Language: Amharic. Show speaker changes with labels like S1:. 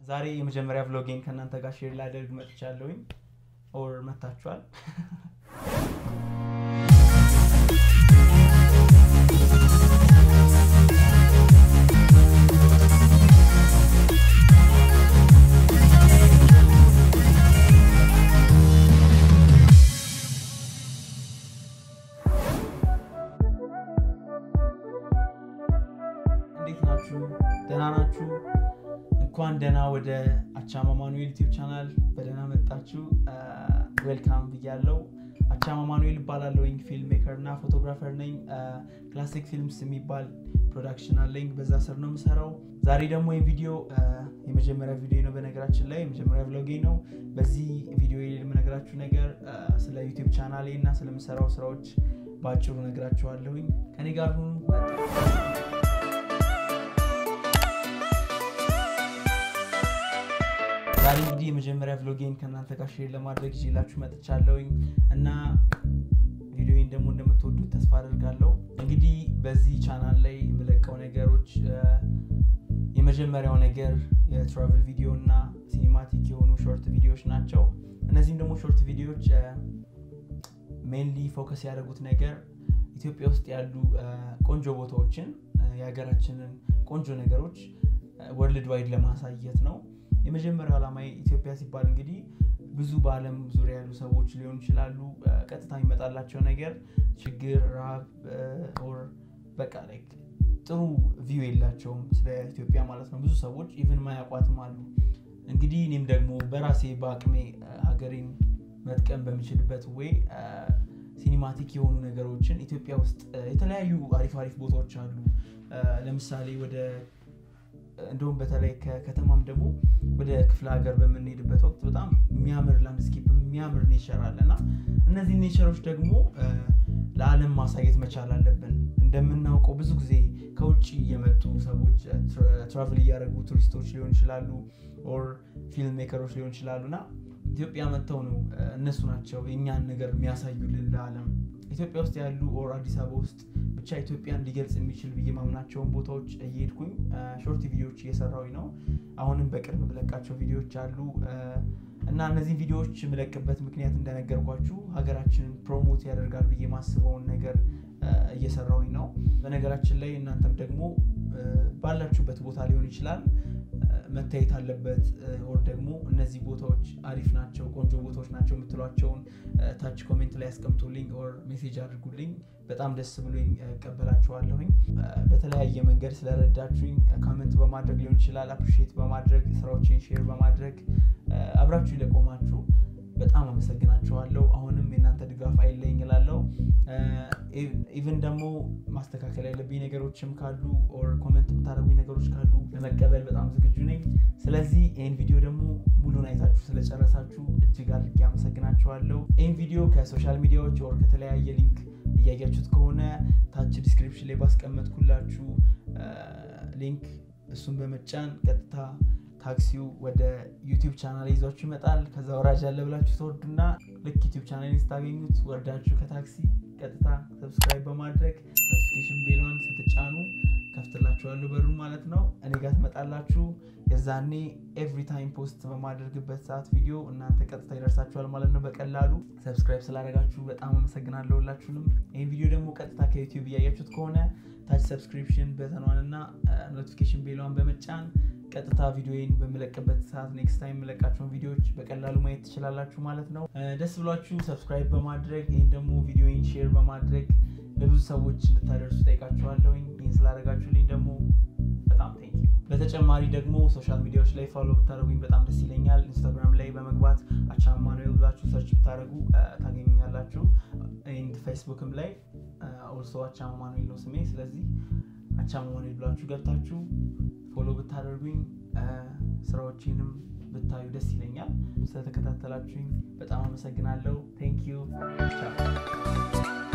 S1: ዛሬ የመጀመሪያ ቭሎጌን ከእናንተ ጋር ሼር ላደርግ መጥቻለሁኝ። ኦር መታችኋል። እንዴት ናችሁ? ደህና ናችሁ? እንኳን ደህና ወደ አቻማ ማኑኤል ዩቲዩብ ቻናል በደህና መጣችሁ። ዌልካም ብያለው። አቻማ ማኑኤል እባላለሁኝ። ፊልም ሜከር እና ፎቶግራፈር ነኝ። ክላሲክ ፊልምስ የሚባል ፕሮዳክሽን አለኝ። በዛ ስር ነው የምሰራው። ዛሬ ደግሞ ይህ ቪዲዮ የመጀመሪያ ቪዲዮ ነው። በነገራችን ላይ የመጀመሪያ ቭሎጌ ነው። በዚህ ቪዲዮ የምነግራችሁ ነገር ስለ ዩቲዩብ ቻናሌ እና ስለምሰራው ስራዎች በአጭሩ ነግራችኋለሁኝ። ከኔ ጋር ሁኑ። ዛሬ እንግዲህ የመጀመሪያ ቭሎጌን ከእናንተ ጋር ሼር ለማድረግ ይዤላችሁ መጥቻለሁኝ እና ቪዲዮን ደግሞ እንደምትወዱት ተስፋ አደርጋለሁ። እንግዲህ በዚህ ቻናል ላይ የምለቀው ነገሮች የመጀመሪያው ነገር የትራቭል ቪዲዮ እና ሲኒማቲክ የሆኑ ሾርት ቪዲዮዎች ናቸው። እነዚህም ደግሞ ሾርት ቪዲዮዎች ሜንሊ ፎከስ ያደረጉት ነገር ኢትዮጵያ ውስጥ ያሉ ቆንጆ ቦታዎችን የሀገራችንን ቆንጆ ነገሮች ወርልድ ዋይድ ለማሳየት ነው። የመጀመሪያው ዓላማ ኢትዮጵያ ሲባል እንግዲህ ብዙ በዓለም ዙሪያ ያሉ ሰዎች ሊሆኑ ይችላሉ። ቀጥታ የሚመጣላቸው ነገር ችግር፣ ረሃብ ኦር በቃ ላይክ ጥሩ ቪው የላቸውም ስለ ኢትዮጵያ ማለት ነው። ብዙ ሰዎች ኢቨን ማያውቋትም አሉ። እንግዲህ እኔም ደግሞ በራሴ በአቅሜ ሀገሬን መጥቀም በሚችልበት ወይ ሲኒማቲክ የሆኑ ነገሮችን ኢትዮጵያ ውስጥ የተለያዩ አሪፍ አሪፍ ቦታዎች አሉ። ለምሳሌ ወደ እንዲሁም በተለይ ከከተማም ደግሞ ወደ ክፍለ ሀገር በምንሄድበት ወቅት በጣም የሚያምር ላንድስኬፕ የሚያምር ኔቸር አለ እና እነዚህ ኔቸሮች ደግሞ ለዓለም ማሳየት መቻል አለብን። እንደምናውቀው ብዙ ጊዜ ከውጭ የመጡ ሰዎች ትራቭል እያደረጉ ቱሪስቶች ሊሆን ይችላሉ፣ ኦር ፊልም ሜከሮች ሊሆን ይችላሉ እና ኢትዮጵያ መጥተው ነው እነሱ ናቸው የእኛን ነገር የሚያሳዩልን ለዓለም። ኢትዮጵያ ውስጥ ያሉ ኦር አዲስ አበባ ውስጥ ብቻ ኢትዮጵያን ሊገልጽ የሚችል ብዬ ማምናቸውን ቦታዎች እየሄድኩኝ ሾርት ቪዲዮዎች እየሰራሁኝ ነው። አሁንም በቅርብ የምለቃቸው ቪዲዮዎች አሉ እና እነዚህ ቪዲዮዎች የምለቅበት ምክንያት እንደነገርኳችሁ ሀገራችንን ፕሮሞት ያደርጋል ብዬ ማስበውን ነገር እየሰራሁኝ ነው። በነገራችን ላይ እናንተም ደግሞ ባላችሁበት ቦታ ሊሆን ይችላል መታየት አለበት ኦር ደግሞ እነዚህ ቦታዎች አሪፍ ናቸው፣ ቆንጆ ቦታዎች ናቸው የምትሏቸውን ታች ኮሜንት ላይ ያስቀምጡልኝ ኦር ሜሴጅ አድርጉልኝ። በጣም ደስ ብሎኝ እቀበላችኋለሁኝ። በተለያየ መንገድ ስለረዳችሁኝ ካመንት በማድረግ ሊሆን ይችላል፣ አፕሪሺየት በማድረግ ስራዎችን ሼር በማድረግ አብራችሁ ለቆማችሁ በጣም አመሰግናችኋለሁ። አሁንም የእናንተ ድጋፍ አይለኝ እላለሁ። ኢቨን ደግሞ ማስተካከል ያለብኝ ነገሮችም ካሉ ኦር ኮመንት የምታደርጉኝ ነገሮች ካሉ ለመቀበል በጣም ዝግጁ ነኝ። ስለዚህ ይህን ቪዲዮ ደግሞ ሙሉን አይታችሁ ስለጨረሳችሁ እጅግ አድርጌ አመሰግናችኋለሁ። ይህን ቪዲዮ ከሶሻል ሚዲያዎች ኦር ከተለያየ ሊንክ እያያችሁት ከሆነ ታች ዲስክሪፕሽን ላይ ባስቀመጥኩላችሁ ሊንክ እሱን በመጫን ቀጥታ ታክሲው ወደ ዩቲዩብ ቻናል ይዟችሁ ይመጣል። ከዛ ወራጅ ያለ ብላችሁ ተወርዱና ልክ ዩቲዩብ ቻናል ስታገኙት ወርዳችሁ ከታክሲ ቀጥታ ሰብስክራይብ በማድረግ ኖቲፊኬሽን ቤሏን ስትጫኑ ከፍትላችኋለሁ በሩን ማለት ነው። እኔ ጋር ትመጣላችሁ። የዛኔ ኤቭሪ ታይም ፖስት በማድረግበት ሰዓት ቪዲዮ እናንተ ቀጥታ ይደርሳችኋል ማለት ነው በቀላሉ። ሰብስክራይብ ስላደረጋችሁ በጣም አመሰግናለሁ ሁላችሁንም። ይህን ቪዲዮ ደግሞ ቀጥታ ከዩቲዩብ እያያችሁት ከሆነ ታች ሰብስክሪፕሽን በተኗን እና ኖቲፊኬሽን ቤሏን በመጫን ቀጥታ ቪዲዮን በምለቅበት ሰዓት ኔክስት ታይም የምለቃቸውን ቪዲዮዎች በቀላሉ ማየት ትችላላችሁ ማለት ነው። ደስ ብሏችሁ ሰብስክራይብ በማድረግ ይህን ደግሞ ቪዲዮን ሼር በማድረግ ለብዙ ሰዎች እንድታደርሱ ጠይቃችኋለሁኝ። ይህን ስላደረጋችሁልኝ ደግሞ በጣም ቴንክ ዩ። በተጨማሪ ደግሞ ሶሻል ሚዲያዎች ላይ ፎሎ ብታደረጉኝ በጣም ደስ ይለኛል። ኢንስታግራም ላይ በመግባት አቻማ ማኑኤል ብላችሁ ሰርች ብታደረጉ ታገኙኛላችሁ። ኤንድ ፌስቡክም ላይ ኦልሶ አቻማ ማኑኤል ነው ስሜ። ስለዚህ አቻማ ማኑኤል ብላችሁ ገብታችሁ ፎሎ ብታደርጉኝ ስራዎችንም ብታዩ ደስ ይለኛል። ስለተከታተላችሁኝ በጣም አመሰግናለሁ። ቴንክ ዩ ቻው